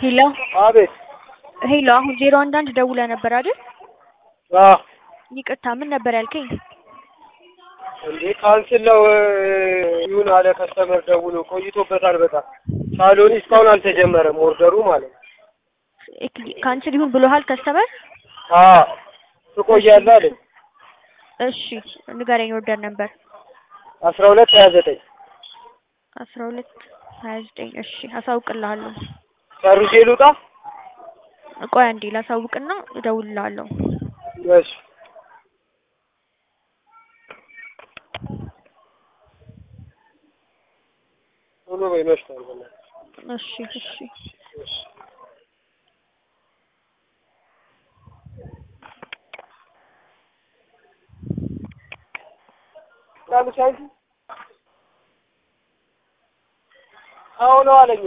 ሄሎ አቤት። ሄሎ፣ አሁን ዜሮ አንድ አንድ ደውለህ ነበር አይደል? አዎ ይቅርታ፣ ምን ነበር ያልከኝ? እንዴ ካንስል ነው ይሁን አለ ከስተመር ደውሎ ቆይቶበታል በጣም ሳሎኒ እስካሁን አልተጀመረም ኦርደሩ ማለት ነው። ካንስል ይሁን ብሎሃል ከስተመር? አዎ ትቆያለህ አለኝ። እሺ ንገረኝ። ኦርደር ነበር አስራ ሁለት ሀያ ዘጠኝ አስራ ሁለት ሀያ ዘጠኝ እሺ አሳውቅልሃለሁ። ጨርሼ ልውጣ? ቆይ አንዴ ላሳውቅና እደውልልሃለሁ። እሺ ቶሎ በይ መሽቷል። በእናትሽ እሺ እሺ እሺ ለምሳሌ አሁን አለኝ